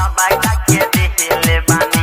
सबका के देले बानी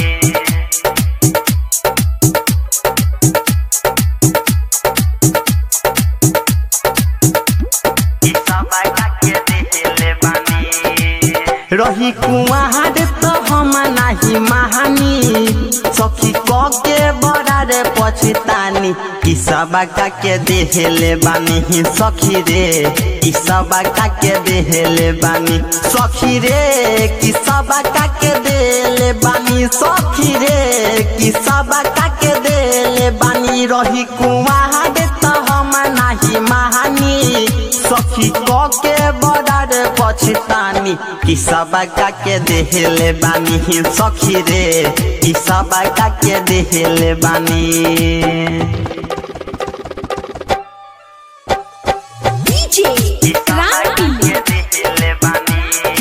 ई सबका के देले बानी रही कुआर तो हम नाही महानी सखी क के बड़ा रे पछतानी ई सबका के देले बानी सखी रे ई सबका के देले बानी सखी रे की सबका के देले बानी सखी रे की सबका के देले बानी रही कुआर तो हम नाही महानी सखी क के बड़ा रे पछतानी कि सबका के देहले बानी सखी रे कि सबका के देहले बानी DJ Randy. देहले बानी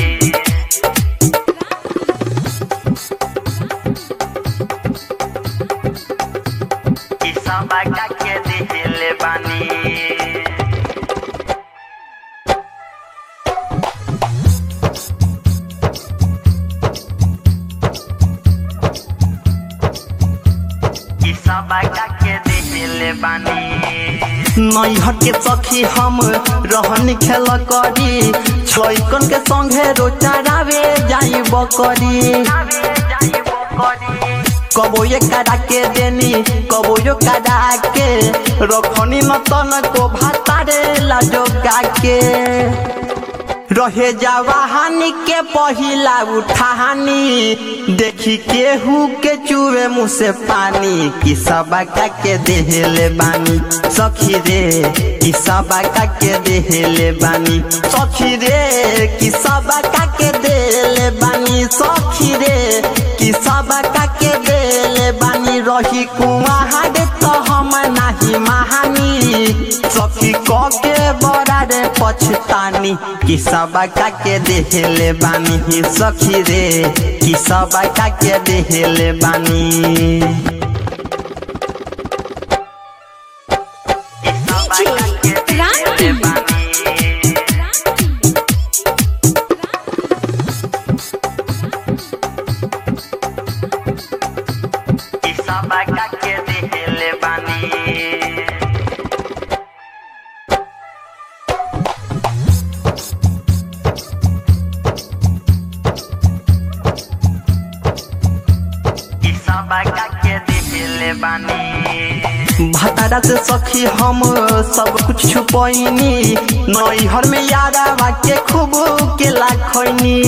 कि सबका के देहले बानी ई सबका के देहले बानी नैहर के सखी हम रहन खेल करी छोइकन के संगे रोचारावे जाई बकरी कबो ये करा के देनी कबो यो करा के रखनी न तन को भातारे लाजो के रहे जवाहानी के पहिला उठानी देखी केहू के चूहे मुँह से पानी कि सबका के देहले बानी सखी रे कि सबका के देहले बानी सखी रे कि सबका के देले बानी सखी रे कि सबका के देले बानी रही कुआर तो हम नाही महानी सखी क के बड़ा रे पछतानी कि सबका के देहले बानी सखी रे कि सबका के देहले बानी DJ Randy. कि सबका के देहले बानी कि सबका के देहले बानी भतारा से सखी हम सब कुछ छुपैनी नैहर में यारा के खूब के लाखनी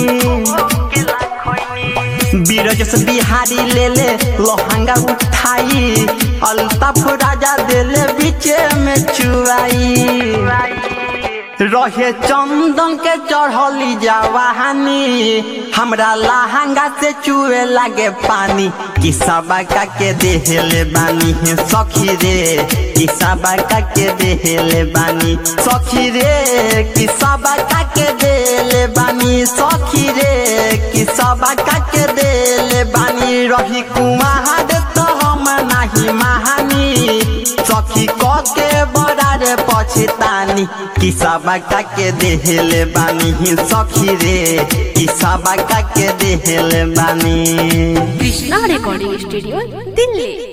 बीरज से बिहारी ले ले लोहंगा उठाई अल्ताफ राजा देले बीचे में चुराई रहे चंदन के चढ़ली जवानी हमरा लहंगा से चुए लागे पानी कि सबका के देहले बानी सखी रे कि सबका के देहले बानी सखी रे कि सबका के देले बानी सखी रे कि सबका के देले बानी रही कुमार तो हम नाही महानी सखी क के बड़ा रे पछतानी कि सबका के देहले बानी सखी रे कि सबका के देहले बानी Krishna Recording Studio, Delhi.